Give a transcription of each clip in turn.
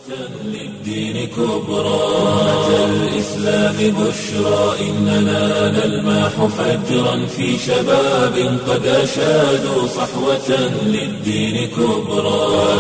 للدين كبرى أمة الإسلام بشرى إننا نلمح فجرا في شباب قد أشادوا صحوة للدين كبرى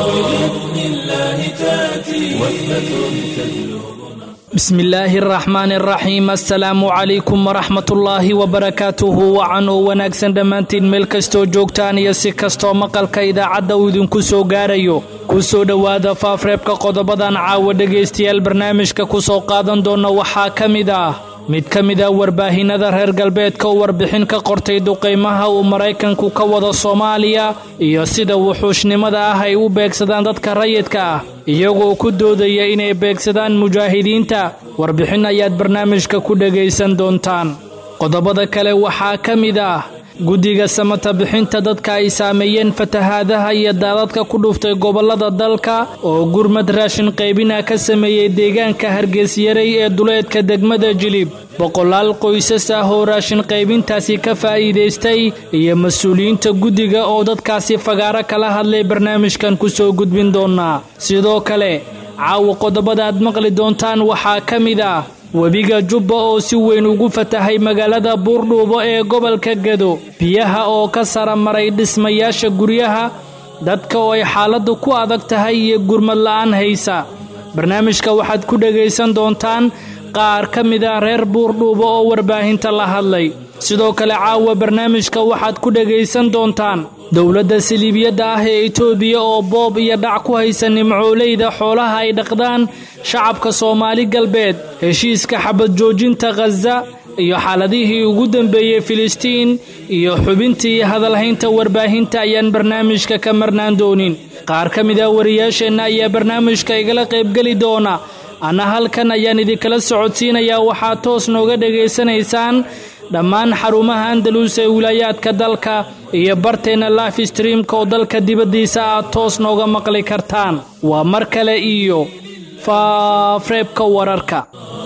بإذن الله تأتي وحدة تهلو bismi illaahi araxmaan araxiim assalaamu calaykum waraxmatullaahi wabarakaatuhu wacan oo wanaagsan dhammaantiin meel kastoo joogtaan iyo si kastoo maqalka idaacadda uu idinku soo gaarayo ku soo dhowaada faafreebka qodobadan caawa dhegaystayaal barnaamijka ku soo qaadan doona waxaa ka mid ah mid ka mid ah warbaahinada reer galbeedka oo warbixin ka qortay duqaymaha uu maraykanku ka wado soomaaliya iyo sida wuxuushnimada ah ay u beegsadaan dadka rayidka ah iyagoo ku doodaya inay beegsadaan mujaahidiinta warbixin ayaad barnaamijka ku dhegaysan doontaan qodobada kale waxaa ka mid ah guddiga samata bixinta dadka ay saameeyeen fatahaadaha iyo daadadka ku dhuftay gobollada dalka oo gurmad raashin qaybina ka sameeyey deegaanka hargeysyarey ee duleedka degmada jilib boqolaal qoysas ah oo raashin qaybintaasi ka faa'iidaystay iyo mas-uuliyiinta guddiga oo dadkaasi fagaaro kala hadlay barnaamijkan ku soo gudbin doonaa sidoo kale caawa qodobada aad maqli doontaan waxaa ka mid ah webiga jubba oo si weyn ugu fatahay magaalada buurdhuubo ee gobolka gado biyaha oo ka sara maray dhismayaasha guryaha dadka oo ay xaaladdu ku adag tahay iyo gurmad la'aan haysa barnaamijka waxaad ku dhegaysan doontaan qaar ka mid ah reer buurdhuubo oo warbaahinta la hadlay sidoo kale caawa barnaamijka waxaad ku dhegaysan doontaan dowladda siliibiyadda ah ee itoobiya oo boob iyo dhac ku haysa nimcooleyda xoolaha ay dhaqdaan shacabka soomaali galbeed heshiiska xabad joojinta khaza iyo xaaladihii ugu dambeeyey filistiin iyo xubintii hadalhaynta warbaahinta ayaan barnaamijka ka marnaan doonin qaar ka mid ah wariyaasheenna ayaa barnaamijka igala qaybgeli doona anna halkan ayaan idinkala socodsiinayaa waxaad toos nooga dhegaysanaysaan dhammaan xarumaha andalus ee wilaayaadka dalka iyo barteenna life streamka oo dalka dibaddiisa aad toos nooga maqli kartaan waa mar kale iyo faafreebka wararka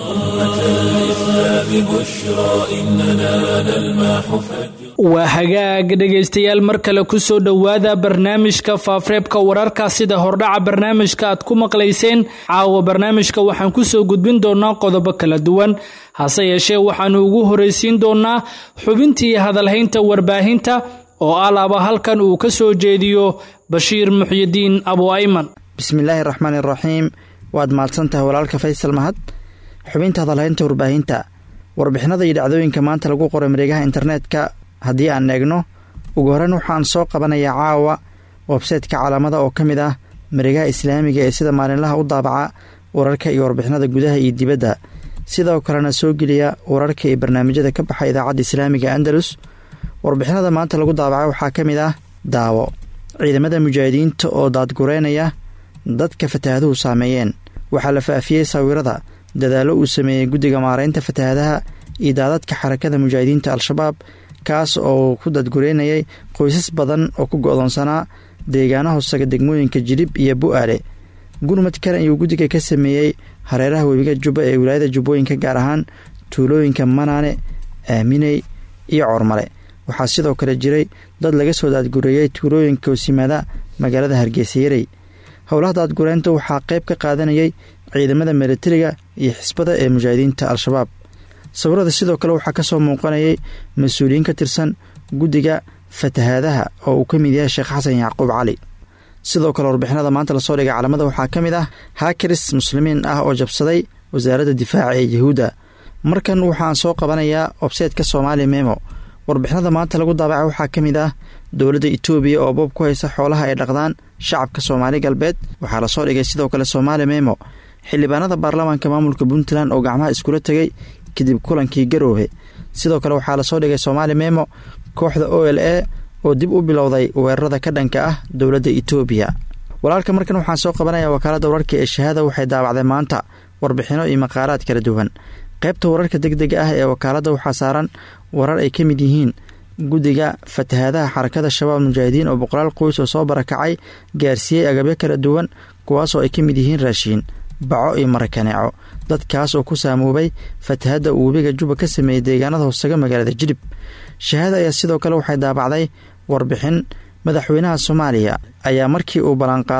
waa hagaag dhegaystayaal mar kale ku soo dhowaada barnaamijka faafreebka wararka sida hordhaca barnaamijka aad ku maqlayseen caawa barnaamijka waxaan ku soo gudbin doonaa qodobo kala duwan hase yeeshee waxaannu ugu horraysiin doonaa xubintii hadalhaynta warbaahinta oo alaaba halkan uu ka soo jeediyo bashiir muxyidiin abu ayman bismillaahi raxmaan iraxiim waad mahadsantahay walaalka faysal mahad xubinta hadalhaynta warbaahinta warbixinada iyo dhacdooyinka maanta lagu qoray mareegaha internetka haddii aan eegno ugu horreyn waxaan soo qabanayaa caawa websaytka calaamada oo ka mid ah mareegaha islaamiga ee sida maalinlaha u daabaca wararka iyo warbixinada gudaha iyo dibadda sidoo kalena soo geliya wararka iyo barnaamijyada ka baxa idaacadda islaamiga andalus warbixinada maanta lagu daabacay waxaa ka mid ah daawo ciidamada mujaahidiinta oo daadgureynaya dadka fatahaaduhu saameeyeen waxaa la faafiyey sawirada dadaallo uu sameeyey guddiga maaraynta fatahaadaha iyo daadadka xarakada mujaahidiinta al-shabaab kaas oo ku dadgureynayay qoysas badan oo ku go-doonsanaa deegaana hoosaga degmooyinka jilib iyo bu-aale gurmad kale ayuu guddiga ka sameeyey hareeraha webiga jubba ee wilaayada jubbooyinka gaar ahaan tuulooyinka manaane aaminey iyo cormale waxaa sidoo kale jiray dad laga soo daadgureeyey tuulooyinka hoosimaada magaalada hargeysayarey howlaha daadgureynta waxaa qayb ka qaadanayay ciidamada milatariga iyo xisbada ee mujaahidiinta al-shabaab sawirada sidoo kale waxaa ka soo muuqanayay mas-uuliyiin ka tirsan guddiga fatahaadaha oo uu ka mid yahay sheekh xasan yacquub cali sidoo kale warbixinada maanta lasoo dhigay calamada waxaa ka mid ah haakaris muslimiin ah oo jabsaday wasaaradda difaaca ee yahuudda markan waxaan soo qabanayaa websaytka soomaali memo warbixinada maanta lagu daabacay waxaa ka mid ah dowladda itoobiya oo boob ku haysa xoolaha ay dhaqdaan shacabka soomaali galbeed waxaa lasoo dhigay sidoo kale soomaali memo xildhibaanada baarlamaanka maamulka puntland oo gacmaha iskula tegay kadib kulankii garoobe sidoo kale waxaa lasoo dhigay soomaali memo kooxda o l a oo dib u bilowday weerarada ka dhanka ah dowladda itoobiya walaalka markan waxaan soo qabanaya wakaaladda wararka ee shahaada waxay daawacday maanta warbixino iyo maqaalaad kala duwan qaybta wararka deg dega ah ee wakaaladda waxaa saaran warar ay ka mid yihiin guddiga fatahaadaha xarakada shabaab mujaahidiin oo boqolaal qoys oo soo barakacay gaarsiiyey agabyo kala duwan kuwaasoo ay ka mid yihiin raashiin baco iyo marakaneeco dadkaas oo ku saamoobay fatahadda uu webiga juba ka sameeyey deegaanada hoosaga magaalada jilib shahaada ayaa sidoo kale waxay daabacday warbixin madaxweynaha soomaaliya ayaa markii uu ballanqaaday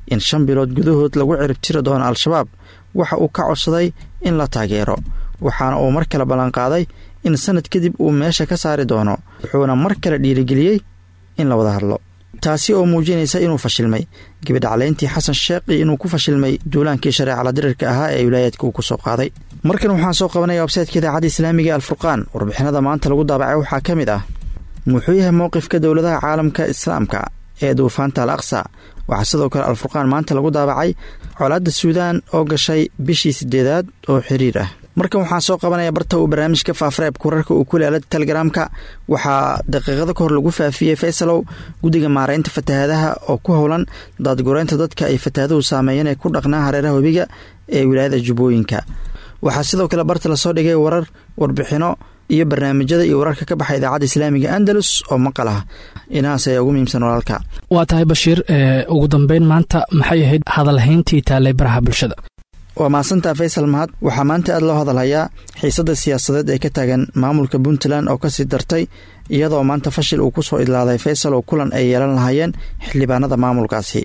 in shan bilood gudahood lagu ciribtiri doono al-shabaab waxa uu ka codsaday in la taageero waxaana uu mar kale ballanqaaday in sanad kadib uu meesha ka saari doono wuxuuna mar kale dhiirigeliyey in la wada hadlo taasi oo muujinaysa inuu fashilmay gabidhaclayntii xasan sheekh iyo inuu ku fashilmay duulaankii shareecala dirirka ahaa ee wilaayaadka uu ku soo qaaday markan waxaan soo qabanaya websaytka idaacadda islaamiga alfurqaan warbixinada maanta lagu daabacay waxaa ka mid ah muxuu yahay mowqifka dowladaha caalamka islaamka ee duufaanta al aqsa waxaa sidoo kale alfurqaan maanta lagu daabacay colaadda suudaan oo gashay bishii sideedaad oo xiriir ah markan waxaan soo qabanaya barta uu barnaamijka faafareebka wararka uu ku leela telegaraamka waxaa daqiiqado ka hor lagu faafiyey faysalow guddiga maaraynta fatahaadaha oo ku howlan daadgureynta dadka ay fatahaaduhu saameeyeen ee ku dhaqnaa hareeraha webiga ee wilaayada jubbooyinka waxaa sidoo kale barta lasoo dhigay warar warbixino iyo barnaamijyada iyo wararka ka baxa idaacadda islaamiga andalus oo maqal ah inahaas ayaa ugu muhiimsan walaalka waa tahay bashiir ugu dambeyn maanta maxay ahayd hadalhayntii taallay baraha bulshada waa mahadsantaa faysal mahad waxaa maanta aad loo hadalhayaa xiisadda siyaasadeed ee ka taagan maamulka puntland oo kasii dartay iyadoo maanta fashil uu ku soo idlaaday faysal oo kulan ay yeelan lahaayeen xildhibaanada maamulkaasi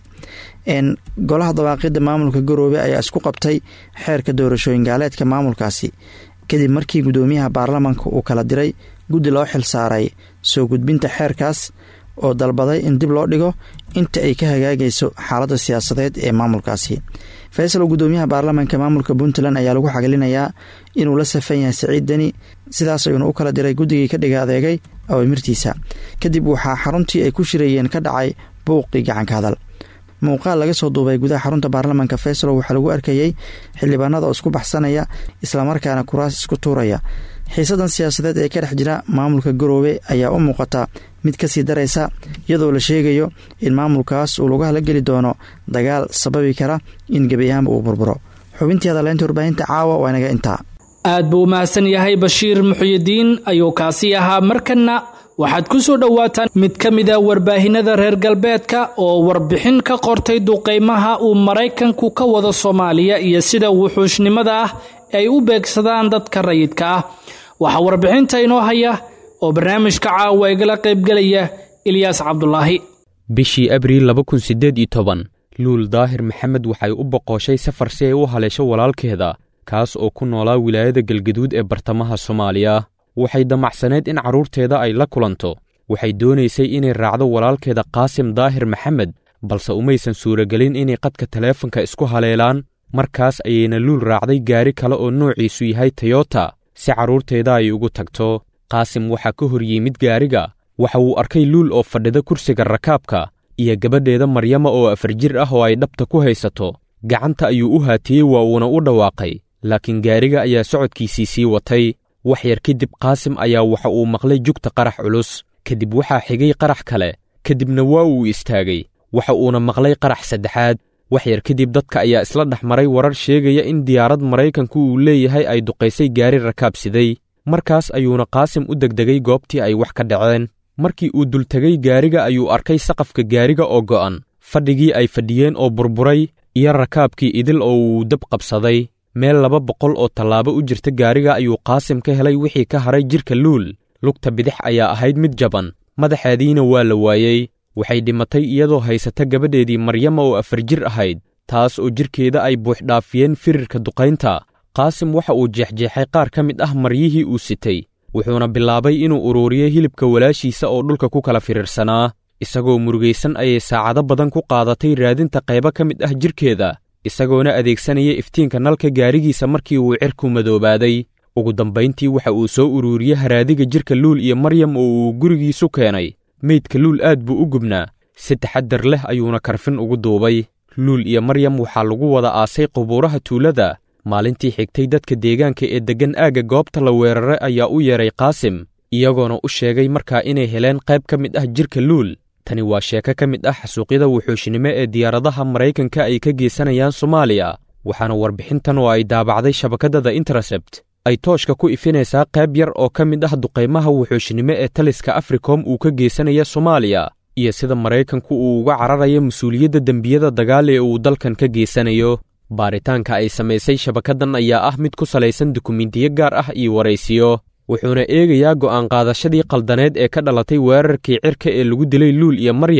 golaha dawaaqidda maamulka garoobe ayaa isku qabtay xeerka doorashooyin gaaleedka maamulkaasi kadib markii guddoomiyaha baarlamaanka uu kala diray guddi loo xil saaray soo gudbinta xeerkaas oo dalbaday in dib loo dhigo inta ay ka hagaagayso xaaladda siyaasadeed ee maamulkaasi faysal oo guddoomiyaha baarlamaanka maamulka puntland ayaa lagu xagalinayaa inuu la safan yahay siciid deni sidaas ayuuna u kala diray guddigii ka dhiga adeegay awamirtiisa kadib waxaa xaruntii ay ku shirayeen ka dhacay buuqii gacanka hadal muuqaal laga soo duubay gudaha xarunta baarlamaanka faysal waxaa lagu arkayey xildhibaanada oo isku baxsanaya islamarkaana kuraas isku tuuraya xiisadan siyaasadeed ee ka dhex jira maamulka garoobe ayaa u muuqata mid kasii daraysa iyadoo la sheegayo in maamulkaas uu lagu halageli doono dagaal sababi kara in gebi ahaanba uu burburo xubintii hadaleynta warbaahinta caawa waa inaga intaa aad buu umahadsan yahay bashiir muxuyidiin ayuu kaasi ahaa markanna waxaad ku soo dhowaataan mid ka mid a warbaahinada reer galbeedka oo warbixin ka qortay duqaymaha uu maraykanku ka wado soomaaliya iyo sida wuxuushnimada ah ay u beegsadaan dadka rayidka ah waxaa warbixinta inoo haya oo barnaamijka caawa igala qaybgelaya ilyaas cabdulaahi bishii abriil laba kun siddeed iyo toban luul daahir maxamed waxay u boqoshay safar si ay u haleesho walaalkeeda kaas oo ku noolaa wilaayada galgaduud ee bartamaha soomaaliya waxay damacsaneed in carruurteeda ay la kulanto waxay doonaysay inay raacdo walaalkeeda qaasim daahir maxamed balse umaysan suuragelin inay qadka taleefanka isku haleelaan markaas ayayna luul raacday gaari kale oo noociisu yahay tayota si carruurteeda ay ugu tagto qaasim waxaa ka hor yimid gaariga waxa uu arkay luul oo fadhida kursiga rakaabka iyo gabadheeda maryama oo afar jir ah oo ay dhabta ku haysato gacanta ayuu u haatiyey waa uuna u dhawaaqay laakiin gaariga ayaa socodkiisii sii watay wax yar kadib qaasim ayaa waxa uu maqlay jugta qarax culus kadib waxaa xigay qarax kale kadibna waa uu istaagay waxa uuna maqlay qarax saddexaad wax yar kadib dadka ayaa isla dhex maray warar sheegaya in diyaarad maraykanku uu leeyahay ay duqaysay gaari rakaabsiday markaas ayuuna qaasim u degdegay goobtii ay wax ka dhaceen markii uu dultegay gaariga ayuu arkay saqafka gaariga oo go'an fadhigii ay fadhiyeen oo burburay iyo rakaabkii idil oo uu dab qabsaday meel laba boqol oo tallaabo u jirta gaariga ayuu qaasim ka helay wixii ka haray jidhka luul lugta bidix ayaa ahayd mid jaban madaxeediina waa la waayey waxay dhimatay iyadoo haysata gabadheedii maryama oo afar jir ahayd taas oo jidhkeeda ay buuxdhaafiyeen firirka duqaynta qaasim waxa uu jeexjeexay qaar ka mid ah maryihii uu sitay wuxuuna bilaabay inuu uruuriyo hilibka walaashiisa oo dhulka ku kala firirsanaa isagoo murugaysan ayay saacado badan ku qaadatay raadinta qaybo ka mid ah jidhkeeda isagoona adeegsanaya iftiinka nalka gaarigiisa markii uu cirku madoobaaday ugu dambayntii waxa uu soo uruuriyey haraadiga jidhka luul iyo maryam oo uu gurigiisu keenay meydka luul aad buu u gubnaa si taxaddar leh ayuuna karfin ugu duubay luul iyo maryam waxaa lagu wada aasay qubuuraha tuulada maalintii xigtay dadka deegaanka ee deggan aagga goobta la weeraray ayaa u yeedhay qaasim iyagoona u sheegay markaa inay heleen qayb ka mid ah jidhka luul tani waa sheeko ka mid ah xasuuqyada wuxuushnimo ee diyaaradaha maraykanka ay ka geysanayaan soomaaliya waxaana warbixintan oo ay daabacday shabakadada intercept ay tooshka ku ifinaysaa qayb yar oo ka mid ah duqaymaha wuxuushnimo ee taliska africom uu ka geysanaya soomaaliya iyo sida maraykanku uu uga cararayo mas-uuliyadda dembiyada dagaal ee uu dalkan ka geysanayo baaritaanka ay samaysay shabakaddan ayaa ah mid ku salaysan dukumentiyo gaar ah iyo waraysiyo wuxuuna eegayaa go'aan qaadashadii qaldaneed ee ka dhalatay weerarkii cirka ee lagu dilay luul iyo maryam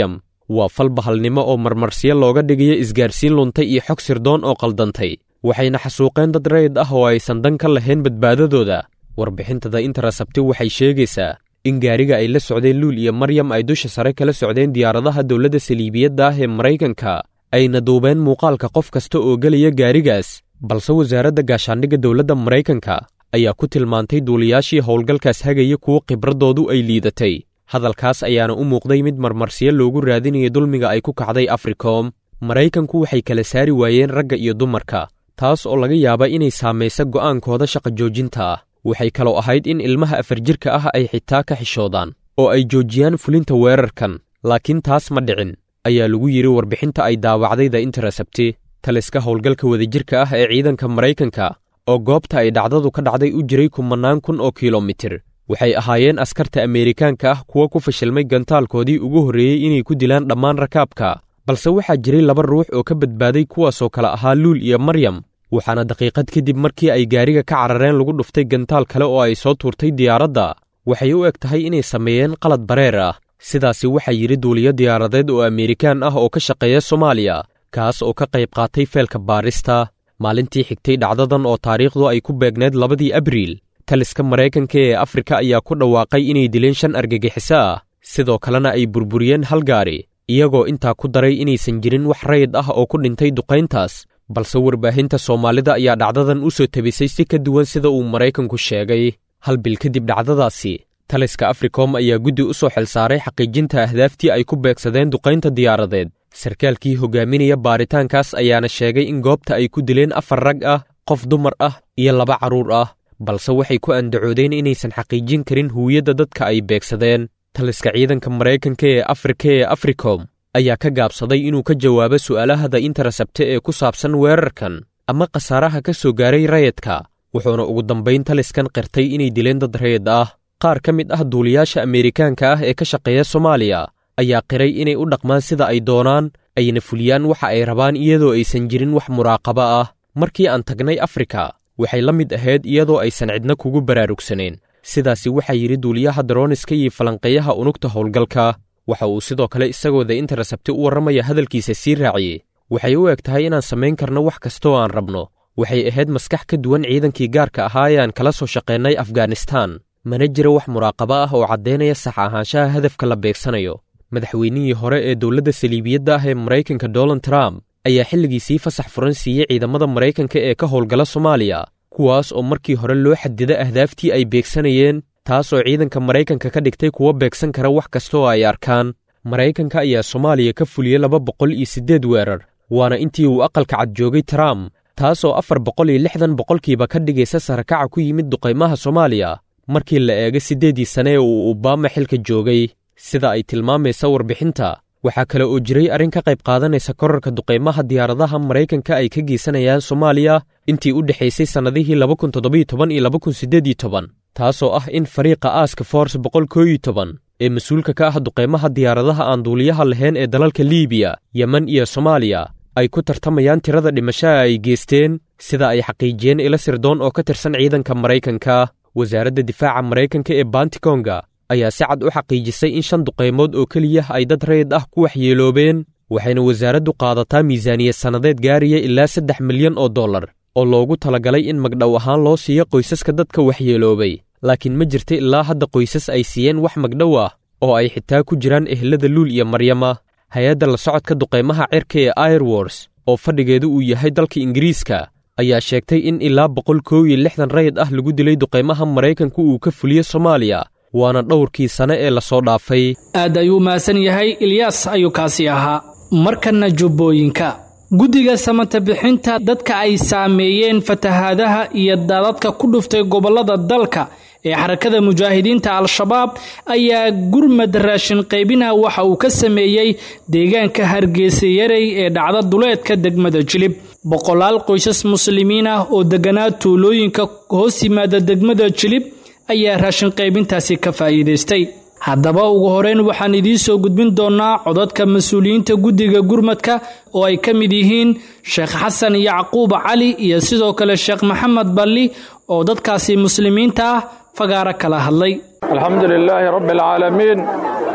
waa fal bahalnimo oo marmarsiyo looga dhigayo isgaarsiin luntay iyo xog sirdoon oo qaldantay waxayna xasuuqeen dad rayid ah oo aysan dan ka lahayn badbaadadooda warbixinta the interasabti waxay sheegaysaa in gaariga ay la socdeen luul iyo maryam ay dusha sare kala socdeen diyaaradaha dowladda saliibiyadda ah ee maraykanka ayna duubeen muuqaalka qof kasta oo gelaya gaarigaas balse wasaaradda gaashaandhigga dowladda maraykanka ayaa ku tilmaantay duuliyaashii howlgalkaas hagaya kuwo khibraddoodu ay liidatay hadalkaas ayaana u muuqday mid marmarsiyo loogu raadinaya dulmiga ay ku kacday africom maraykanku waxay kala saari waayeen ragga iyo dumarka taas oo laga yaaba inay saamaysa go'aankooda shaqa joojinta ah waxay kaloo ahayd in ilmaha afar jirka ah ay xitaa ka xishoodaan oo ay joojiyaan fulinta weerarkan laakiin taas ma dhicin ayaa lagu yidhi warbixinta ay daawacday the interasabti taliska howlgalka wadajirka ah ee ciidanka maraykanka oo goobta ay dhacdadu ka dhacday u jiray kumannaan kun oo kilomitir waxay ahaayeen askarta ameerikaanka ah kuwa ku fashilmay gantaalkoodii ugu horreeyey inay ku dilaan dhammaan rakaabka balse waxaa jiray laba ruux oo ka badbaaday kuwaasoo kale ahaa luul iyo maryam waxaana daqiiqad kadib markii ay gaariga ka carareen lagu dhuftay gantaal kale oo ay soo tuurtay diyaaradda waxay u eg tahay inay sameeyeen qalad bareer ah sidaasi waxaa yidhi duuliyo diyaaradeed oo ameerikaan ah oo ka shaqeeya soomaaliya kaas oo ka qayb qaatay feelka baarista maalintii xigtay dhacdadan oo taariikhdu ay ku beegneed labadii abriil taliska maraykanka ee afrika ayaa ku dhawaaqay inay dileen shan argagixiso ah sidoo kalena ay burburiyeen hal gaari iyagoo intaa ku daray inaysan jirin wax rayid ah oo ku dhintay duqayntaas balse warbaahinta soomaalida ayaa dhacdadan u soo tebisay si ka duwan sida uu maraykanku sheegay hal bil kadib dhacdadaasi taliska africom ayaa guddi u soo xilsaaray xaqiijinta ahdaaftii ay ku beegsadeen duqaynta diyaaradeed sarkaalkii hogaaminaya baaritaankaas ayaana sheegay in goobta ay ku dileen afar rag ah qof dumar ah iyo laba carruur ah balse waxay ku andacoodeen inaysan xaqiijin karin huwiyadda dadka ay beegsadeen taliska ciidanka maraykanka ee afrika ee africom ayaa ka gaabsaday inuu ka jawaabo su'aalaha the interasabte ee ku saabsan weerarkan ama khasaaraha ka soo gaaray rayadka wuxuuna ugu dambayn taliskan qirtay inay dileen dad rayid ah qaar ka mid ah duuliyaasha ameerikaanka ah ee ka shaqeeya soomaaliya ayaa qiray inay u dhaqmaan sida ay doonaan ayna fuliyaan waxa ay rabaan iyadoo aysan jirin wax muraaqabo ah markii aan tagnay afrika waxay la mid ahayd iyadoo aysan cidna kugu baraarugsanayn sidaasi waxaa yidhi duuliyaha daroniska iyo falanqeeyaha unugta howlgalka waxa uu sidoo kale isagoo the interasabti u warramaya hadalkiisa sii raaciyey waxay u eg tahay inaan samayn karno wax kastoo aan rabno waxay ahayd maskax ka duwan ciidankii gaarka ahaa ee aan kala soo shaqeennay afghanistaan mana jira wax muraaqabo ah oo caddaynaya sax ahaanshaha hadafka la beegsanayo madaxweynihii hore ee dowladda saliibiyadda ah ee maraykanka donald trump ayaa xilligiisii fasax furan siiyey ciidamada maraykanka ee ka howlgala soomaaliya kuwaas oo markii hore loo xadida ahdaaftii ay beegsanayeen taas oo ciidanka maraykanka ka dhigtay kuwo beegsan kara wax kasta oo ay arkaan maraykanka ayaa soomaaliya ka fuliyey laba boqol iyo siddeed weerar waana intii uu aqalka cad joogay trump taas oo afar boqol iyo lixdan boqolkiiba ka dhigaysa sarakaca ku yimid duqaymaha soomaaliya markii la eego siddeeddii sane ee uu obama xilka joogay sida ay tilmaamaysa warbixinta waxaa kale oo jiray arrin ka qayb qaadanaysa korarka duqaymaha diyaaradaha maraykanka ay ka geysanayaan soomaaliya intii u dhexaysay sannadihii laba kun toddobiyo toban iyo laba kun siddeed iyo toban taasoo ah in fariiqa aaska force boqol koo iyo toban ee mas-uulka ka ah duqaymaha diyaaradaha aan duuliyaha lahayn ee dalalka liibiya yemen iyo soomaaliya ay ku tartamayaan tirada dhimashaha ay geysteen sida ay xaqiijiyeen ila sirdoon oo ka tirsan ciidanka maraykanka wasaaradda difaaca maraykanka ee bantikonga ayaa si cad u xaqiijisay in shan duqaymood oo keliya ay dad rayid ah ku waxyeeloobeen waxayna wasaaraddu qaadataa miisaaniyad sannadeed gaaraya ilaa saddex milyan oo dollar oo loogu talagalay in magdhow ahaan loo siiyo qoysaska dadka waxyeeloobay laakiin ma jirta ilaa hadda qoysas ay siiyeen wax magdhow ah oo ay xitaa ku jiraan ehlada luul iyo maryama hay-adda la socodka duqaymaha cirka ee airwors oo fadhigeedu uu yahay dalka ingiriiska ayaa sheegtay in ilaa boqol koow iyo lixdan rayid ah lagu dilay duqaymaha maraykanku uu ka fuliyo soomaaliya waana dhowrkii sane ee lasoo dhaafay aad ayuu mahadsan yahay ilyaas ayuu kaasi ahaa markanna jubbooyinka guddiga samata bixinta dadka ay saameeyeen fatahaadaha iyo daadadka ku dhuftay gobollada dalka ee xarakada mujaahidiinta al-shabaab ayaa gurmad raashin qaybina waxa uu ka sameeyey deegaanka hargeysa yarey ee dhacda duleedka degmada jilib boqolaal qoysas muslimiin ah oo deganaa tuulooyinka hoos yimaada degmada jilib ayaa raashin qaybintaasi ka faa'iidaystay haddaba ugu horeyn waxaan idiin soo gudbin doonnaa codadka mas-uuliyiinta guddiga gurmadka oo ay ka mid yihiin sheekh xasan yacquub cali iyo sidoo kale sheekh maxamed balli oo dadkaasi muslimiinta ah fagaaro kala hadlay alxamdu lilaahi rabbi alcaalamiin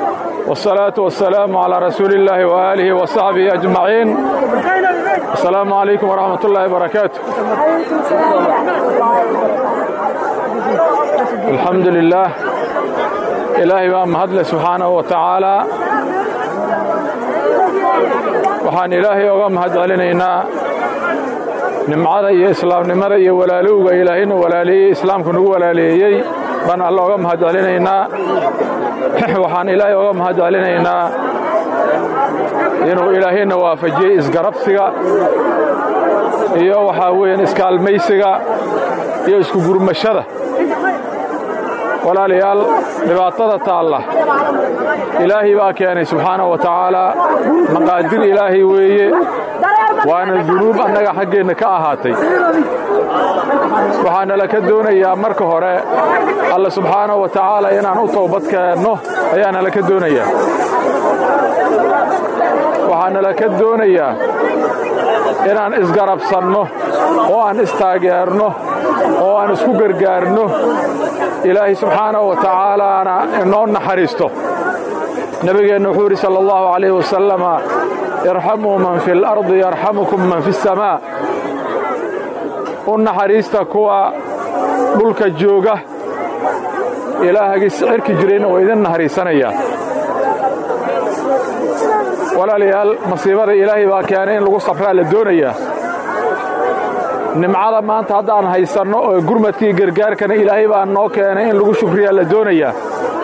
والصلاة والسلام على رسول الله وآله وصحبه أجمعين السلام عليكم ورحمة الله وبركاته الحمد لله إلهي بقى مهدل سبحانه وتعالى waxaan ilaahay oga mahad celinaynaa nimcada iyo islaamnimada iyo walaalowga ilaahayna walaaleeyey islaamku nagu walaaleeyey baan alla oga mahad celinaynaa waxaan ilaahay oga mahad celinaynaa inuu ilaahayna waafajiyey isgarabsiga iyo waxaa weeyaan iskaalmaysiga iyo isku gurmashada walaalayaal dhibaatada taalla ilaahay baa keenay subxaanahu wa tacaalaa maqaadir ilaahay weeye waana dunuub annaga xaggeenna ka ahaatay waxaana laka doonayaa marka hore alla subxaanahu wa tacaala inaan u toobad keenno ayaana laka doonayaa waxaana laka doonayaa inaan isgarabsanno oo aan istaageerno oo aan isku gargaarno ilaahay subxaanahu wa tacaalaana inoo naxariisto nebigeenna wuxuu yidhi sala allahu calayh wasalama irxamuu man fi اlardi yarxamukum man fi اsamaa u naxariista kuwa dhulka jooga ilaahagii cirki jirayna waa idin naxariisanayaa walaalayaal masiibada ilaahay baa keenay in lagu safraa la doonayaa nimcada maanta haddaan haysanno oo gurmadkii gargaarkana ilaahay baa noo keenay in lagu shukriyaa la doonayaa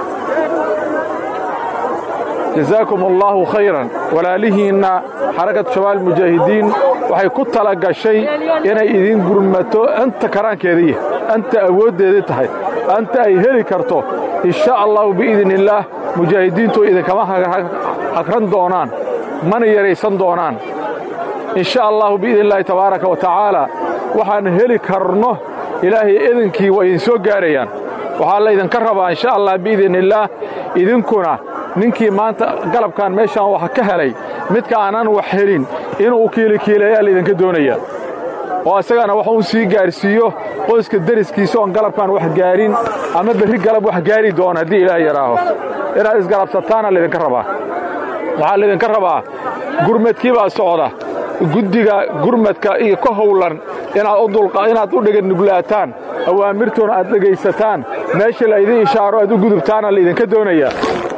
jazaakum allaahu khayran walaalihiinna xarakatu shabaal mujaahidiin waxay ku tala gashay inay idin gurmato anta karaankeedaiyo anta awooddeedii tahay anta ay heli karto insha allahu biidni illaah mujaahidiintu idinkama hagran doonaan mana yaraysan doonaan insha allahu biidni illaahi tabaaraka wa tacaala waxaan heli karno ilaahay idinkii waa idin soo gaarayaan waxaa laydinka rabaa insha allah biidni illaah idinkuna ninkii maanta galabkan meeshaan wax ka helay midka aanan wax helin inuu kiilikiilayaa laydinka doonayaa oo isagana wax uu sii gaarsiiyo qoyska deriskiisa oon galabkan wax gaarin ama berri galab wax gaari doona haddii ilaah yaraaho inaad isgalabsataana laydinka rabaa waxaa laydinka rabaa gurmadkii baa socda guddiga gurmadka iyo ka howlan inaad u dheganuglaataan awaamirtoona aad dhegaysataan meesha laydin ishaaro aad u gudubtaana laydinka doonayaa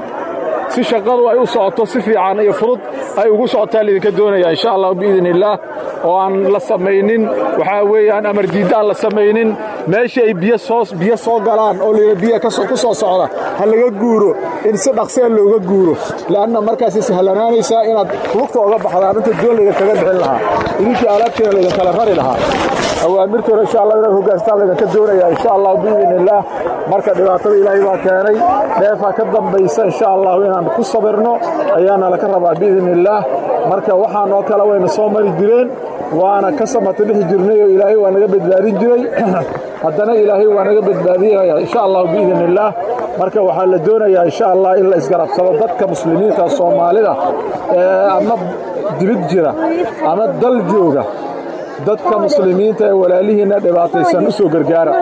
si shaqadu ay u socoto si fiican iyo fudud ay ugu socotaa laydinka doonayaa insha allah biidni illaah oo aan la samaynin waxaa weeyaan amar diidda aan la samaynin meeshii ay biyo soo galaan oo layidha biya ku soo socda ha laga guuro in si dhaqsee looga guuro le'anna markaasay sahlanaanaysaa inaad lugta oga baxdaan inta doon laydinkaga bixin lahaa idinkii alaabteena laydinkala rari lahaa awaamirtoona insha allah inaad hogaanstaan laydinka doonayaa insha allah biidni illaah marka dhibaatada ilaahay baa keenay dheefaa ka dambaysa insha allahu inaan ku sabirno ayaana laka rabaa biidni illaah marka waxaanoo kale wayna soo mari jireen waana ka samata dhixi jirnay oo ilaahay waa naga badbaadin jiray haddana ilaahay waa naga badbaadinaya insha allahu biidni illaah marka waxaa la doonayaa insha allah in la isgarabsado dadka muslimiinta soomaalida ee ama dibid jira ama dal jooga dadka muslimiinta ee walaalihiinna dhibaataysan u soo gargaara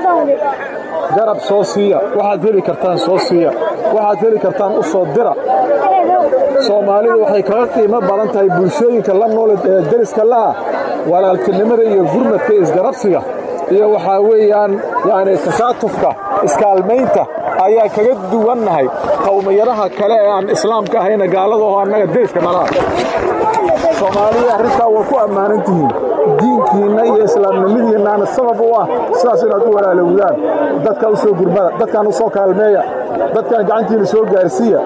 garab soo siiya waxaad heli kartaan soo siiya waxaad heli kartaan u soo dira soomaalidu waxay kaga qiimo badan tahay bulshooyinka la nool ee deriska la'ah walaaltinimada iyo gurmadka isgarabsiga iyo waxaa weeyaan yacni tasaatufka iskaalmaynta ayaa kaga duwannahay qowmiyadaha kale ee aan islaamka ahayna gaaladaho annaga deriska nalaah soomaalida arrintaa waa ku ammaanan tihiin diinkiinna iyo islaamnimadiinnaana sabab u ah sidaas inaad u walaalowdaan dadka u soo gurmada dadkan u soo kaalmeeya dadkan gacantiinna soo gaarsiiya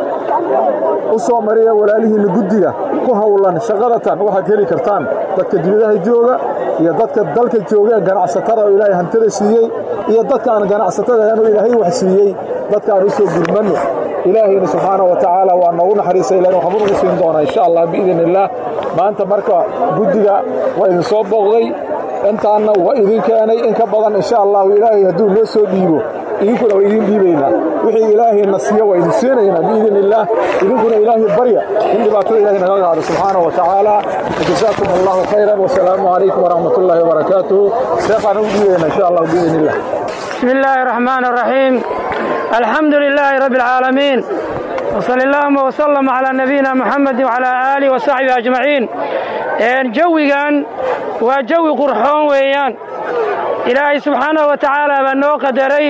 u soo mariya walaalihiinna guddiga ku howlan shaqadatan waxaad heli kartaan dadka dibadaha jooga iyo dadka dalka jooga ee ganacsatada oo ilaahay hantada siiyey iyo dadka aan ganacsatada aanu ilaahay wax siiyey dadkaan u soo gurmanno ilaahayna subxaana wa tacaala waa noogu naxariisa ilahin waxbuu nagu siin doonaa insha allah biidni illaah maanta marka guddiga waa idin soo booqday intaanna waa idin keenay in ka badan insha allahu ilaahay hadduu noo soo dhiibo idinkuna waa idin dhiibaynaa wixii ilaahayna siiyo waa idin siinaynaa biidni illaah idinkuna ilaahay barya in dhibaatada ilahay naga qaado subxaana wa tacaala jazaakum allahu khayran wasalaamu calaykum waraxmat ullahi wabarakaatuhu sheekhaan ugu dhiibaynaa insha allah biidni illah بسم الله الرحمن الرحيم الحمد لله رب العالمين وصلى اللهم وسلم على نبينا محمد وعلى آله وصحبه أجمعين جويgan waa jawi qurxoon weeyaan ilaahay subxaanahu wa tacaala baa noo qadaray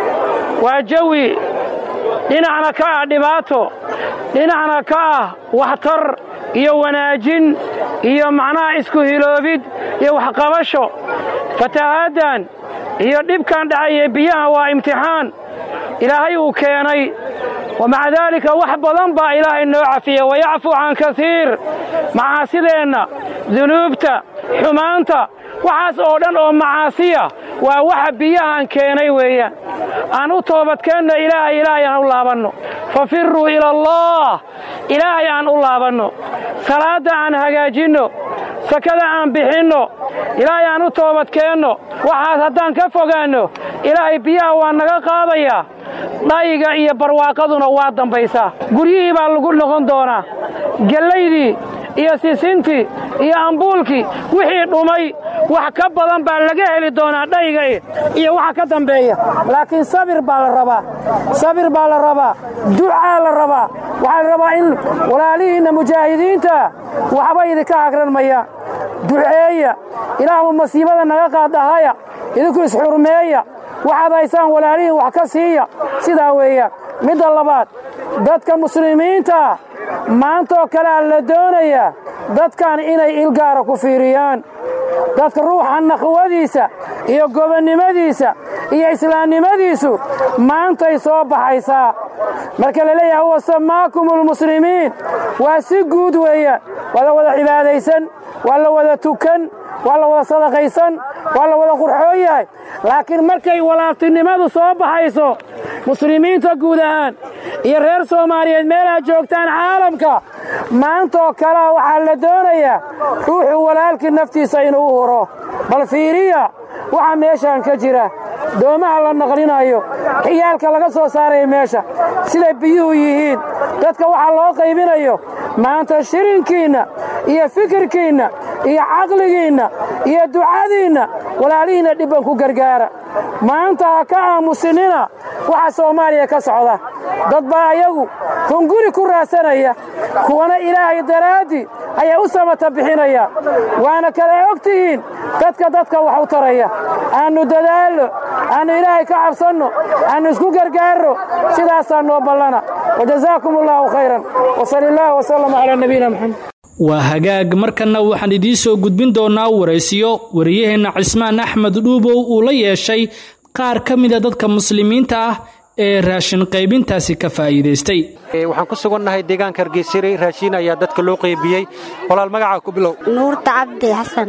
waa jawi dhinacna ka ah dhibaato dhinacna ka ah waxtar iyo wanaajin iyo macnaha isku hiloobid iyo waxqabasho fatahaaddan iyo dhibkan dhacaya biyaha waa imtixaan ilaahay uu keenay wamaca daalika wax badan baa ilaahay noo cafiya wayacfu can kasiir macaasideenna dunuubta xumaanta waxaas oo dhan oo macaasiya waa waxa biyahan keenay weeyaan aan u toobadkeenno ilaahay ilaahay aan u laabanno fafiruu ila allah ilaahay aan u laabanno salaadda aan hagaajinno sakada aan bixinno ilaahay aan u toobadkeenno waxaas haddaan ka fogaanno ilaahay biyaha waa naga qaadayaa dhayiga iyo barwaaqaduna waa dambaysaa guryihii baa lagu noqon doonaa gellaydii iyo sisintii iyo ambuulkii wixii dhumay wax ka badan baa laga heli doonaa dhayiga iyo waxa ka dambeeya laakiin sabir baa la rabaa sabir baa la rabaa ducaa la rabaa waxaa la rabaa in walaalihiinna mujaahidiinta waxba idinka hagran mayaan duceeya ilaahmu masiibada naga qaadahaya idinku isxurmeeya waxaad haysaan walaalihiin wax ka siiya sidaa weeyaan midda labaad dadka muslimiinta maantaoo kalea la doonayaa dadkan inay ilgaara ku fiiriyaan dadka ruuxa naqwadiisa iyo gobonnimadiisa iyo islaamnimadiisu maantay soo baxaysaa marka la leeyahay huwa samaakum almuslimiin waa si guud weeyaan waa la wada cibaadaysan waa la wada tukan waa la wada sadaqaysan waa la wada qurxoon yahay laakiin markay walaaltinimadu soo baxayso muslimiinta guud ahaan iyo reer soomaaliyeed meelaad joogtaan caalamka maantaoo kalea waxaa la doonayaa ruuxuu walaalkii naftiisa inuu u huro bal fiiriya waxa meeshaan ka jira doomaha la naqlinayo xiyaalka laga soo saaraya meesha siday biyuhu yihiin dadka waxaa loo qaybinayo maanta shirinkiinna iyo fikirkiinna iyo caqligiinna iyo ducadiinna walaalihiinna dhibban ku gargaara maanta ha ka aamusinina waxa soomaaliya ka socda dad baa ayagu hunguri ku raadsanaya kuwana ilaahay daraaddii ayaa u samata bixinaya waana kala og tihiin dadka dadka wax u taraya aannu dadaalno aannu ilaahay ka cabsanno aannu isku gargaarno sidaasaa noo ballana wajazaakum allaahu khayran wasali allaah wasalam calaa nabiyina moxamed waa hagaag markanna waxaan idiin soo gudbin doonnaa waraysiyo wariyaheenna cismaan axmed dhuubow uu la yeeshay qaar ka mida dadka muslimiinta ah ee raashin qaybintaasi ka faa'iidaystay waxaan ku sugannahay deegaanka hargeysire raashiin ayaa dadka loo qaybiyey walaal magacaa ku bilow nuurta cabdi xasan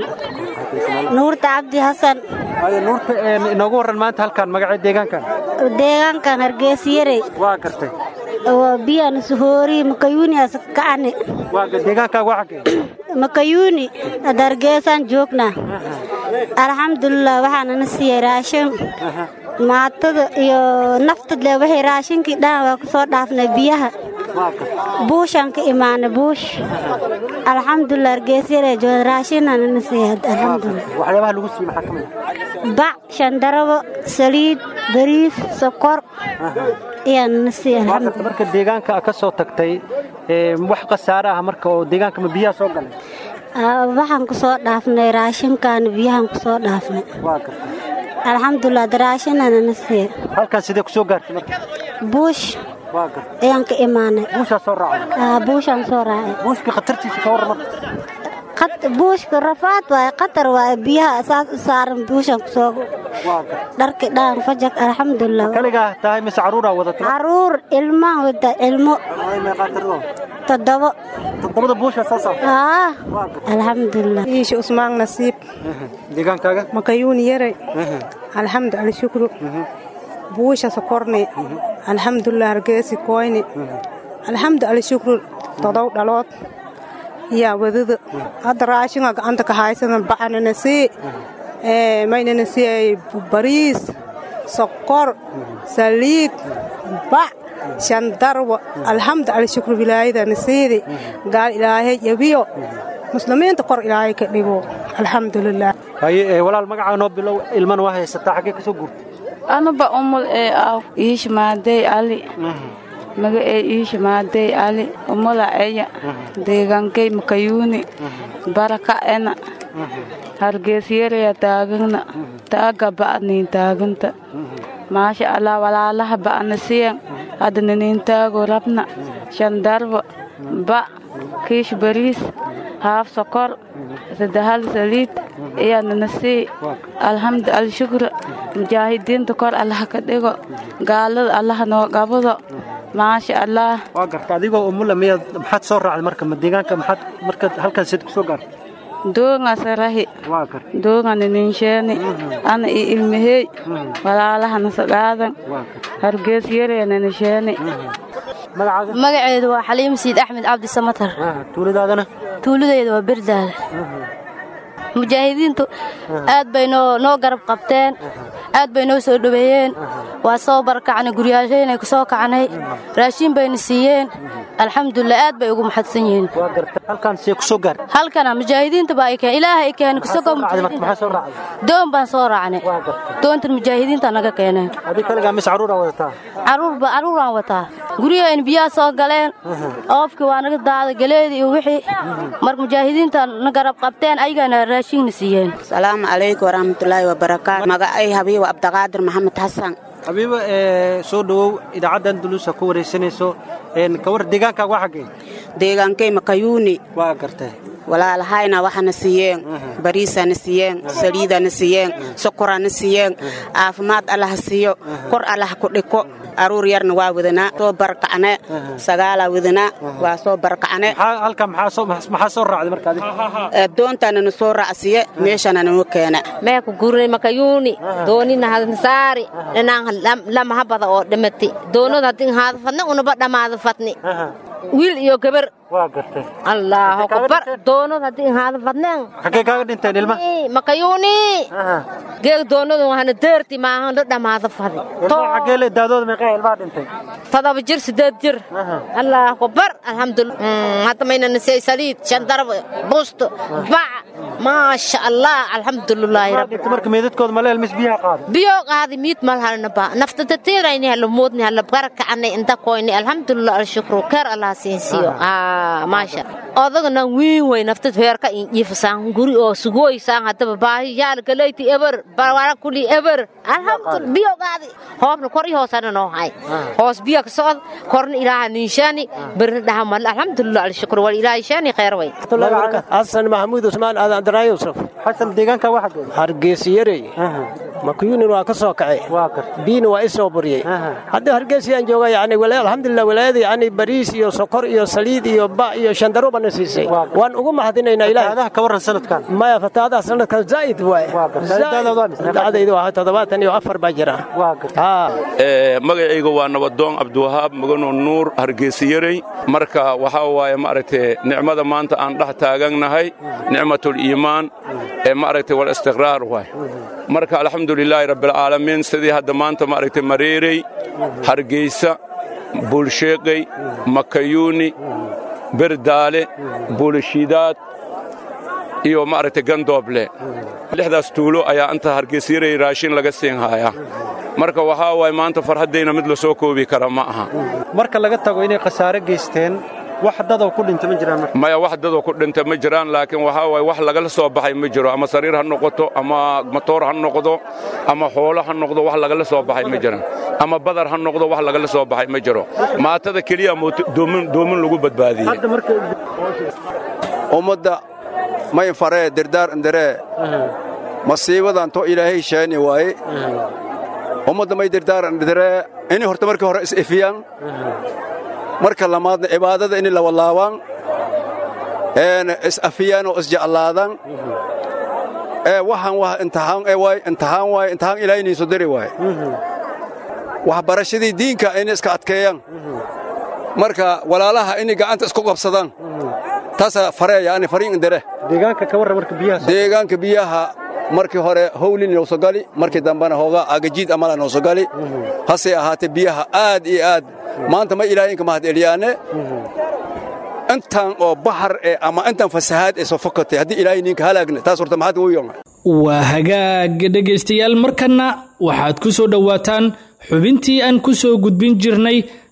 nuurta cabdi xasan nuurta inoogu warran maanta halkaan magacee deegaankan deegaankan hargeysiyarey waa gartay biyan suhoori makayuuni askacane deegaankaaga waa xagee makayuuni ad hargeysaan joognaa alxamdulilah waxaanana siiyey raashin maatada iyo naftadle waxay raashinkii dhan waa ku soo dhaafnay biyaha buushaan ka imaanay buush alxamdulilah hargeysyare jooda raashinanana siiyey alxamdulilah waxyaabaha lagu siiyey maxaa ka mid bac shandarabo saliid bariis sokor ayaanana siiyey alxamdulilah marka deegaanka ka soo tagtay wax khasaare ah marka oo deegaanka ma biyaha soo galay waxaan ku soo dhaafnay raashinkan biyahan ku soo dhaafnay alxamdulilah daraashinanana siiyey halkan sidee ku soo gaartay marka buush ayaan ka imaanay buushaa soo raacay buushaan soo raacay buushka khatartiisa ka warran marka buushka rafaad waaye khatar waaye biyaha saas u saaran buushaan ku soo dharki dhaan fajak alxamdulilah kaligaa tahay mise caruuraa wadata caruur ilmaan wada ilmo toddobo toddobada buusha soo saar aa alxamdulilah iisha usmaan nasiib deegaankaaga makayuuni yaray alxamdu alshukru buusha sokorni alxamdulilah hargeesi koyni alxamdu alshukru todow dhalood yaa wadada hadda raashinga gacanta ka haysana bacanana sii maynana siiyay bariis sokor saliid bac shandarwa alxamdu alshukru wilaayadana siidi gaal ilaahay yabiyo muslimiinta kor ilaahay ka dhigo alxamdulilah haye walaal magacaa noo bilow ilmana waa haysataa xaggee ka soo guurtay anuba umul ee aw iishmaadey ali maga ee iisha maadey ali umula eya deegaankay makayuuni baraka ena hargeysyaraya taagana taaga ba'niin taaganta maasha allah walaalaha ba'na siyan hadana nin taago rabna shandarbo ba kiish bariis haaf sokor saddexal saliid ayaanana sii alxamdu alshukra mujaahidiinta kor allaha ka dhigo gaalada allaha noo qabado maasha allah waa garta adigoo umula miyaad maxaad soo raacday marka ma deegaanka maxaad marka halkan sid ku soo gaartay doonga sarahi waa garta doongana ninsheeni ana i ilmahey walaalahana sagaadan hargeys yareena nisheeni magaceedu waa xaliim siid axmed cabdi samatar tuuladaadana tuuladeyda waa berdaale mujaahidiintu aad bay noo garab qabteen aad bay noo soo dhoweeyeen waa soo barakacnay guryaashaynay ku soo kacnay raashiin bayna siiyeen alxamdulilah aad bay ugu maxadsan yihiin halkana mujaahidiinta baa ay keen ilaaha ay keen doon baan soo raacnay doontan mujaahidiinta naga keeneen caruuraan wataa guryahayn biyaha soo galeen oofkii waa naga daada galeedii iyo wixii marka mujaahidiinta na garab qabteen ayagana raashiinna siiyeen salaamu calaykum waraxmatullaahi wabarakaatu magacay habiiba abdiqaadir maxamed xasan habiiba soo dhowow idaacaddan duluusa ku waraysanayso kawar deegaankaaga waa xaggee deegaankay makayuuni waa gartay walaalahayna waxana siiyeen bariisana siiyeen saliidana siiyeen sokorana siiyeen caafimaad allaha siiyo kor allaha ku dhiko aruur yarna waa wadanaa soo barakacne sagaalaa wadanaa waa soo barakacne halka maxaa soo raacday marka doontanana soo raacsiye meeshana nanu keena meeku gurnay makayuuni doonina hadsaari dhinaan lama habada oo dhimati doonada hadin haada fadne unaba dhammaada fadni wiil iyo gabar waa gartay allaahu akbar doonad haddii haada fadneen xaggee kaaga dhinteen ilma makayuuni geeg doonadu waxana deerti maahan la dhammaada fadi xaggee le daadooda meeqaa ilmaha dhintay todoba jir sideed jir allaahu akbar alxamdulillah hadda mayna nisay saliid shandarab busto bac maasha allah alxamdulilaahi rabbi marka meedadkooda maleel mis biyaha qaada biyo qaadi miid mal halna ba nafta tatirayni hala moodni hala barakacani inta koyni alxamdulillah alshukru keer allah siinsiyo maasha odagana wiin wey naftad heerka iifasaan guri oo sugooysaan haddaba baahi yaal galeyti eber barwara kuli eber alhamdulillah biyo qaadi hoobna kor i hoosana noo hay hoos biyo ka socod korna ilaaha ninshaani berna dhaha mal alxamdulillah alshukru wal ilaahi shaani khayr wey xasan maxamuud usmaan aadan daraa yusuf xasan deegaanka waxa geey hargeysiyarey makuyunin waa ka soo kacay biina waa i soo buriyey haddii hargeysiyaan jooga yani alxamdulillah walaayada yani bariis iyo sokor iyo saliid iyo ba iyo shandaro bana siisay waan ugu mahadinaynaa ilaah ka warran sanadkan maya fataadaha sanadkan zaa'id waaye dacdaydu waa toddobaatan iyo afar baa jira magacayga waa nabadoon cabdiwahaab mugano nuur hargeysiyarey marka waxaa waaye maaragtay nicmada maanta aan dhex taagannahay nicmatul iimaan ee maaragtay wal istiqraar waay marka alxamdulilaahi rabbilcaalamiin sidii hadda maanta maaragtay mareerey hargeysa buulsheeqay makayuuni berdaale buulishiidaad iyo maaragtay gandooble lixdaas tuulo ayaa inta hargeysyarey raashin laga siin haayaa marka waxaa waay maanta farhaddayna mid la soo koobi kara ma aha marka laga tago inay khasaare geysteen wax dadoo ku dhinta ma jiraan maya wax dadoo ku dhinta ma jiraan laakiin waxaa waay wax lagala soo baxay ma jiro ama sariir ha noqoto ama matoor ha noqdo ama xoolo ha noqdo wax lagala soo baxay ma jiraan ama badar ha noqdo wax lagala soo baxay ma jiro maatada keliya doomin lagu badbaadiyey ummadda may faree dirdaar indaree masiibadan to ilaahay sheeni waaye ummadda may dirdaar indaree inay horta markii hore is-ifiyaan marka lamaadna cibaadada inay lawalaabaan is-afiyaan oo isjeclaadaan waxaan wax imtixaan waay imtixaan waay imtixaan ilaahay inay soo dari waaye waxbarashadii diinka inay iska adkeeyaan marka walaalaha inay gacanta isku qabsadaan taasaa fareeya ani fariin indare deegaanka ka warran marka biyaha deegaanka biyaha markii hore howlin noo soo gali markii dambena hoogaa agajiid amala noo soo gali hase ahaatee biyaha aad iyo aad maanta ma ilaahayinka mahad eliyaane intan oo baxar ee ama intan fasahaad ee soo fokatay haddii ilaahay ninka halaagne taas horta maxaad ugu yonga waa hagaag dhegaystayaal markanna waxaad ku soo dhowaataan xubintii aan ku soo gudbin jirnay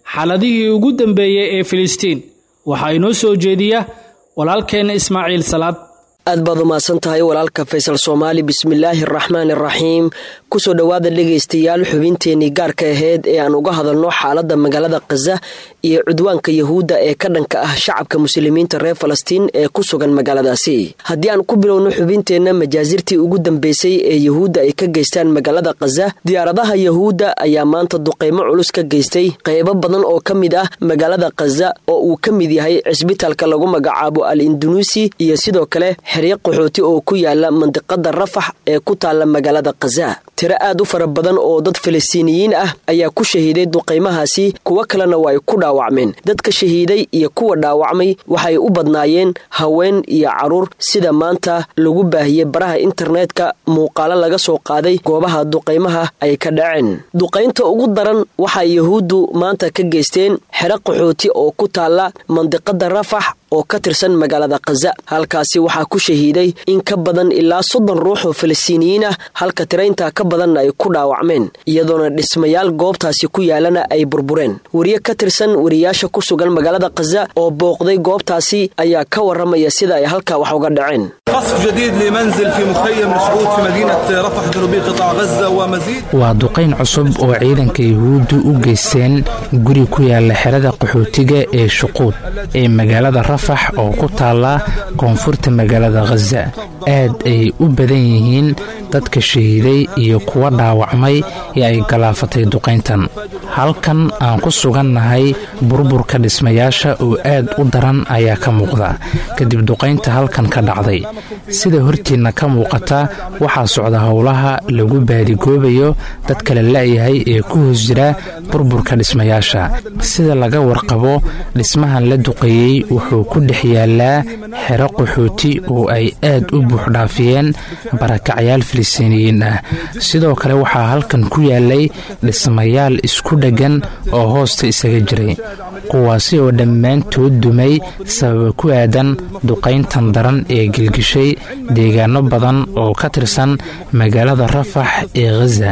xaaladihii ugu dambeeyey ee filistiin waxaa inoo soo jeediya walaalkeenna ismaaciil salaad aad baad umahadsan tahay walaalka faysal soomaali bismillaahi araxmaan iraxiim kusoo dhowaada dhegaystayaal xubinteenii gaarka aheyd ee aan uga hadalno xaaladda magaalada khaza iyo cudwaanka yahuudda ee ka dhanka ah shacabka muslimiinta reer falastiin ee ku sugan magaaladaasi haddii aan ku bilowno xubinteenna majaasirtii ugu dambeysay ee yahuudda ay ka geystaan magaalada khaza diyaaradaha yahuudda ayaa maanta duqaymo culus ka geystay qaybo badan oo ka mid ah magaalada khaza oo uu ka mid yahay cisbitaalka lagu magacaabo al indunuusi iyo sidoo kale xeryo qaxooti oo ku yaala mandiqada rafax ee ku taalla magaalada khaza tiro aad u fara badan oo dad falastiiniyiin ah ayaa ku shahiiday duqaymahaasi kuwo kalena waa ay ku dhaawacmeen dadka shahiiday iyo kuwa dhaawacmay waxay u badnaayeen haween iyo caruur sida maanta lagu baahiyey baraha internetka muuqaalo laga soo qaaday goobaha duqaymaha ay ka dhaceen duqaynta ugu daran waxay yahuuddu maanta ka geysteen xero qaxooti oo ku taalla mandiqada rafax oo ka tirsan magaalada khaza halkaasi waxaa ku shahiiday in ka badan ilaa soddon ruux oo falastiiniyiin ah halka tirayntaa ka badanna ay ku dhaawacmeen iyadoona dhismayaal goobtaasi ku yaalana ay burbureen wariye ka tirsan wariyaasha ku sugan magaalada khaza oo booqday goobtaasi ayaa ka waramaya sida ay halkaa wax uga dhaceen waa duqayn cusub oo ciidanka yahuuddu u geysteen guri ku yaala xerada qaxootiga ee shuquud ee magaalada rafax oo ku taalla koonfurta magaalada khaza aad ay u badan yihiin dadka shahiiday iyo kuwa dhaawacmay ee ay galaafatay duqayntan halkan aan ku sugannahay burburka dhismayaasha oo aad u daran ayaa ka muuqda kadib duqaynta halkan ka dhacday sida hortiinna ka muuqata waxaa socda howlaha lagu baadigoobayo dadka la la'yahay ee ku hoos jira burburka dhismayaasha sida laga warqabo dhismahan la duqeeyey wuxuu ku dhex yaalaa xero qaxooti oo ay aad u buuxdhaafiyeen barakacyaal filistiiniyiin ah sidoo kale waxaa halkan ku yaalay dhismayaal isku dheggan oo hoosta isaga jiray kuwaasi oo dhammaantood dumay sababa ku aadan duqayntan daran ee gelgishay deegaano badan oo ka tirsan magaalada rafax ee khaza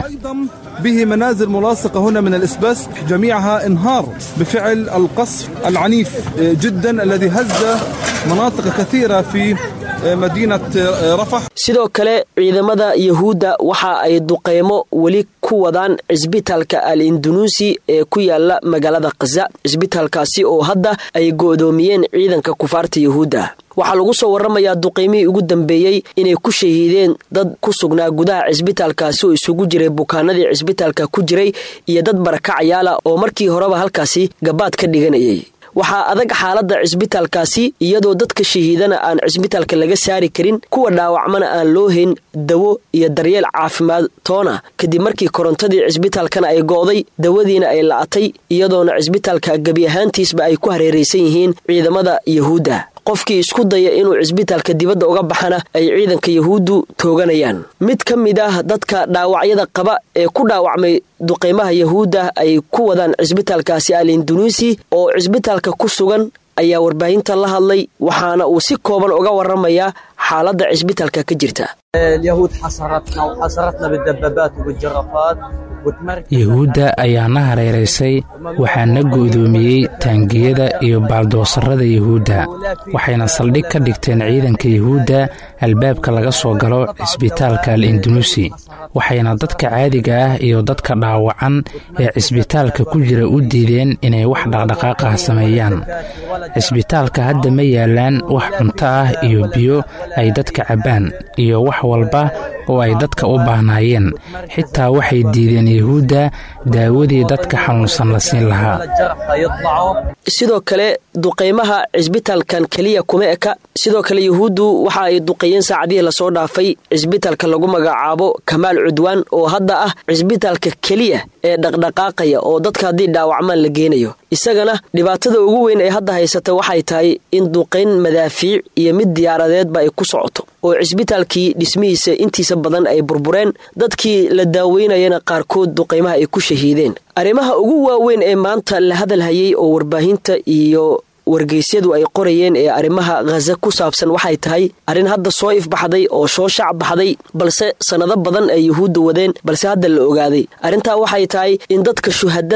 به منازل ملاصقة هنا من الإسبست جميعها انهار بفعل القصف العنيف جدا الذي هز مناطق كثيرة في madiinat rafax sidoo kale ciidamada yahuudda waxa ay duqeymo weli ku wadaan cisbitaalka al indunuusi ee ku yaala magaalada khaza cisbitaalkaasi oo hadda ay go'doomiyeen ciidanka kufaarta yahuudda waxaa lagu soo waramayaa duqeymihii ugu dambeeyey inay ku shahiideen dad ku sugnaa gudaha cisbitaalkaasi oo isugu jiray bukaanadii cisbitaalka ku jiray iyo dad barakacayaala oo markii horeba halkaasi gabaad ka dhiganayay waxaa adag xaaladda cisbitaalkaasi iyadoo dadka shahiidana aan cisbitaalka laga saari karin kuwa dhaawacmana aan loo hayn dawo iyo daryeel caafimaad toona kadib markii korontadii cisbitaalkana ay go'day dawadiina ay la'atay iyadoona cisbitaalka gebi ahaantiisba ay ku hareeraysan yihiin ciidamada yahuudda qofkii isku daya inuu cisbitaalka dibadda uga baxana ay ciidanka yahuuddu tooganayaan mid ka mid ah dadka dhaawacyada qaba ee ku dhaawacmay duqeymaha yahuudda ay ku wadaan cisbitaalkaasi al indunuusi oo cisbitaalka ku sugan ayaa warbaahinta la hadlay waxaana uu si kooban uga waramayaa xaaladda cisbitaalka ka jirta yahuudda ayaa na hareeraysay waxaana go'doomiyey taangiyada iyo baaldoosarada yahuudda waxayna saldhig ka dhigteen ciidanka yahuudda albaabka laga soo galo cisbitaalka al indunuusi waxayna dadka caadiga ah iyo dadka dhaawacan ee cisbitaalka ku jira u diideen inay wax dhaqdhaqaaqah sameeyaan cisbitaalka hadda ma yaalaan wax cunto ah iyo biyo ay dadka cabbaan iyo wax walba oo ay dadka u baahnaayeen xitaa waxay diideen yahuudda daawadii dadka xanuunsan la siin lahaa sidoo kale duqaymaha cisbitaalkan keliya kuma eka sidoo kale yahuuddu waxa ay duqeeyeen saacadihii lasoo dhaafay cisbitaalka lagu magacaabo kamaal cudwaan oo hadda ah cisbitaalka keliya ee dhaqdhaqaaqaya oo dadka haddii dhaawacmaan la geenayo isagana dhibaatada ugu weyn ee hadda haysata waxay tahay in duqayn madaafiic iyo mid diyaaradeedba ay ku socoto oo cisbitaalkii dhismihiisa intiisa badan ay burbureen dadkii la daaweynayana qaarkood duqaymaha ay ku shahiideen arrimaha ugu waaweyn ee maanta la hadalhayay oo warbaahinta iyo wargeysyadu ay qorayeen ee arrimaha khaza ku saabsan waxay tahay arrin hadda soo ifbaxday oo soo shac baxday balse sannado badan ay yuhuudda wadeen balse hadda la ogaaday arrintaa waxay tahay in dadka shuhadada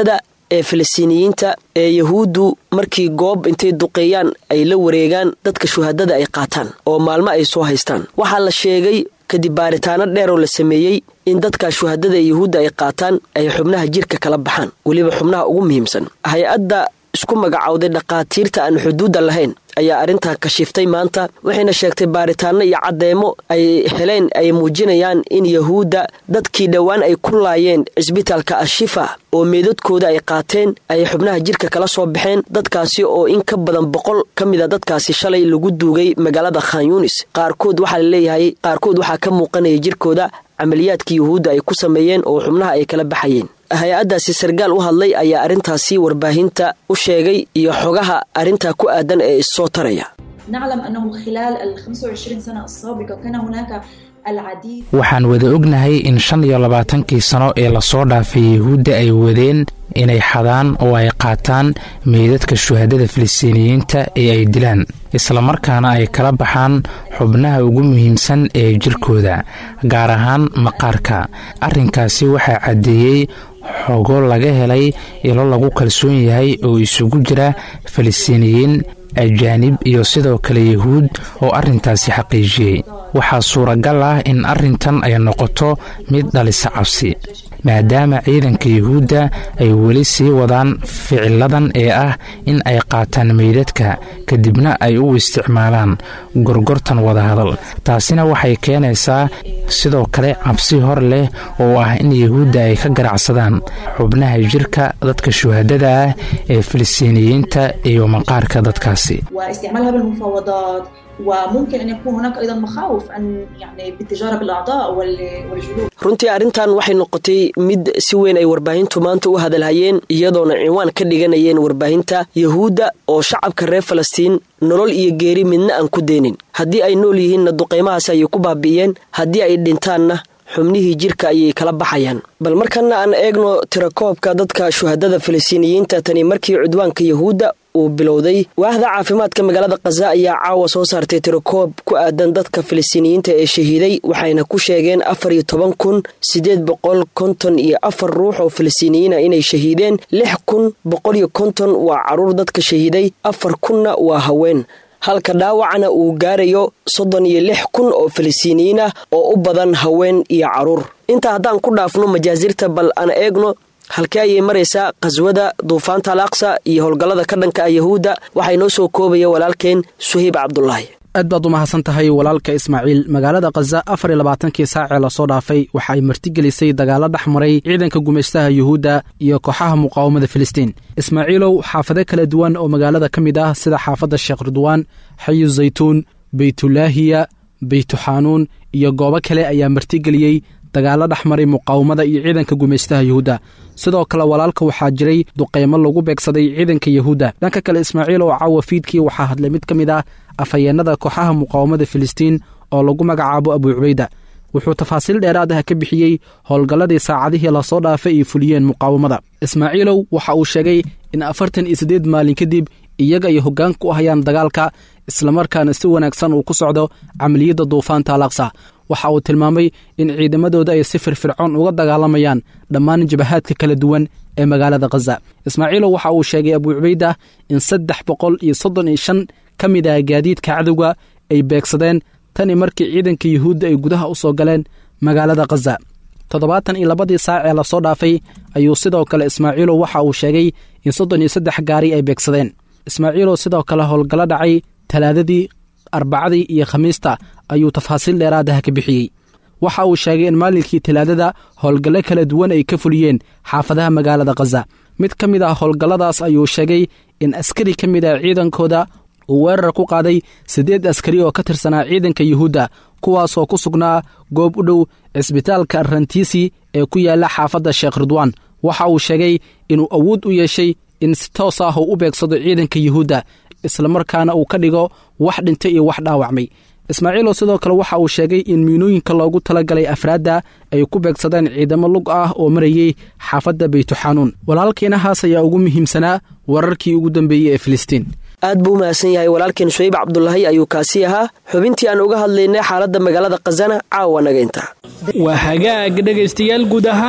ee falastiiniyiinta ee yahuuddu markii goob intay duqeeyaan ay la wareegaan dadka shuhadada ay qaataan oo maalmo ay soo haystaan waxaa la sheegay kadib baaritaano dheer oo la sameeyey in dadka shuhadada ee yahuudda ay qaataan ay xubnaha jirka kala baxaan weliba xubnaha ugu muhiimsan hay-adda isku magacowday dhakhaatiirta aan xuduudda lahayn ayaa arrintan kashiftay maanta waxayna sheegtay baaritaano iyo caddeemo ay heleen ay muujinayaan in yahuudda dadkii dhowaan ay ku laayeen cisbitaalka ashifa oo meedadkooda ay qaateen ay xubnaha jirka kala soo baxeen dadkaasi oo in ka badan boqol ka mid a dadkaasi shalay lagu duugay magaalada khan yunis qaarkood waxaa la leeyahay qaarkood waxaa ka muuqanaya jirkooda camaliyaadkii yuhuudda ay ku sameeyeen oo xubnaha ay kala baxayeen hay-addaasi sargaal u hadlay ayaa arrintaasi warbaahinta u sheegay iyo xogaha arrintaa ku aadan ee issoo taraya نعلم أنه خلال ال 25 سنة السابقة كان هناك العديد waxaan wada ognahay in shan iyo labaatankii sano ee lasoo dhaafay yahuudda ay wadeen inay xadaan oo ay qaataan meydadka shuhadada filistiiniyiinta ee ay dilaan islamarkaana ay kala baxaan xubnaha ugu muhiimsan ee jirkooda gaar ahaan maqaarka arrinkaasi waxaa caddeeyey xogo laga helay ilo lagu kalsoon yahay oo isugu jira falistiiniyiin ajaanib iyo sidoo kale yahuud oo arrintaasi xaqiijiyey waxaa suuragal ah in arrintan ay noqoto mid dhalisa cabsi maadaama ciidanka yahuudda ay weli sii wadaan ficiladan ee ah in ay qaataan meydadka kadibna ay u isticmaalaan gorgortan wadahadal taasina waxay keenaysaa sidoo kale cabsi hor leh oo ah in yahuudda ay ka garacsadaan xubnaha jirka dadka shuhadada ah ee filistiiniyiinta iyo maqaarka dadkaasi واستعمالها بالمفاوضات وممكن أن يكون هناك أيضا مخاوف أن يعني بالتجارة بالأعضاء وال- والجلود runtii arrintan waxay noqotay mid si weyn ay warbaahintu maanta u hadalhayeen iyadoona ciwaan ka dhiganayeen warbaahinta yahuudda oo shacabka reer falastiin nolol iyo geeri midna aan ku deenin haddii ay nool yihiinna duqaymahaasi ayay ku baabi'iyeen haddii ay dhintaanna xubnihii jirka ayay kala baxayaan bal markana aan eegno tirakoobka dadka shuhadada falastiiniyiinta tani markii cudwaanka yahuudda uu bilowday waaxda caafimaadka magaalada khaza ayaa caawa soo saartay tirakoob ku aadan dadka falastiiniyiinta ee shahiiday waxayna ku sheegeen afar iyo toban kun siddeed boqol konton iyo afar ruux oo falastiiniyiina inay shahiideen lix kun boqol iyo konton waa caruur dadka shahiiday afar kunna waa haween halka dhaawacna uu gaarayo soddon iyo lix kun oo falastiiniyiin ah oo u badan haween iyo caruur intaa haddaan ku dhaafno majaasirta bal aan eegno halkee ayay maraysaa qhaswada duufaanta al aqsa iyo howlgallada ka dhanka ah yahuudda waxaa inoo soo koobaya walaalkeen suhayb cabdulaahi aad baad u mahadsan tahay walaalka ismaaciil magaalada khaza afar iyo labaatankii saacee lasoo dhaafay waxa ay martigelisay dagaalo dhex maray ciidanka gumaystaha yuhuudda iyo kooxaha muqaawamada filistiin ismaaciilow xaafado kala duwan oo magaalada ka mid ah sida xaafadda sheekh ridwaan xayu zaytuun beytulaahiya beytuxaanuun iyo goobo kale ayaa martigeliyey dagaalo dhex maray muqaawamada iyo ciidanka gumaystaha yuhuudda sidoo kale walaalka waxaa jiray duqaymo lagu beegsaday ciidanka yahuudda dhanka kale ismaaciil oo caawa fiidkii waxaa hadlay mid ka mid ah afhayeenada kooxaha muqaawamada filistiin oo lagu magacaabo abuu cubayda wuxuu tafaasiil dheeraad ah ka bixiyey howlgalladii saacadihii lasoo dhaafay ay fuliyeen muqaawamada ismaaciilow waxa uu sheegay in afartan iyo siddeed maalin kadib iyaga ay hoggaanka u hayaan dagaalka islamarkaana si wanaagsan uu ku socdo camaliyadda duufaanta alaqsa waxa uu tilmaamay in ciidamadooda ay si firfircoon uga dagaalamayaan dhammaan jabahaadka kala duwan ee magaalada khaza ismaaciilow waxa uu sheegay abuu cubayda in saddex boqol iyo soddon iyo shan ka mid ah gaadiidka cadowga ay beegsadeen tani markii ciidanka yuhuudda ay gudaha u soo galeen magaalada khaza toddobaatan iyo labadii saac ee lasoo dhaafay ayuu sidoo kale ismaaciilow waxa uu sheegay in soddon iyo saddex gaari ay beegsadeen ismaaciilow sidoo kale howlgallo dhacay talaadadii arbacadii iyo khamiista ayuu tafaasiil dheeraad ah ka bixiyey waxa uu sheegay in maalinkii talaadada howlgallo kala duwan ay ka fuliyeen xaafadaha magaalada khaza mid ka mid ah howlgalladaas ayuu sheegay in askari ka mid ah ciidankooda uu weerar ku qaaday siddeed askari oo ka tirsanaa ciidanka yuhuudda kuwaasoo ku sugnaa goob u dhow cisbitaalka rantiisi ee ku yaalla xaafadda sheekh ridwaan waxa uu sheegay inuu awood u yeeshay in si toos ah uu u beegsado ciidanka yuhuudda islamarkaana uu ka dhigo wax dhintay iyo wax dhaawacmay ismaaciilow sidoo kale waxa uu sheegay in miinooyinka loogu talagalay afraadda ay ku beegsadeen ciidamo lug ah oo marayey xaafadda beytuxanuun walaalkiinahaas ayaa ugu muhiimsanaa wararkii ugu dambeeyey ee filistiin aad buu u mahadsan yahay walaalkeen suhayb cabdulaahi ayuu kaasi ahaa xubintii aan uga hadlaynay xaaladda magaalada khazana caawa naga intaa waa hagaag dhegaystayaal guud ahaan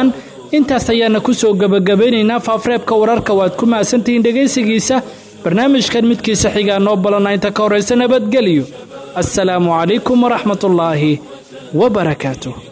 intaas ayaana ku soo gebagabaynaynaa faafreebka wararka waad ku mahadsantihiin dhegaysigiisa barnaamijkan midkiisa xigaa noo balana inta ka horaysa nabadgelyo assalaamu calaykum waraxmatullaahi wabarakaatuh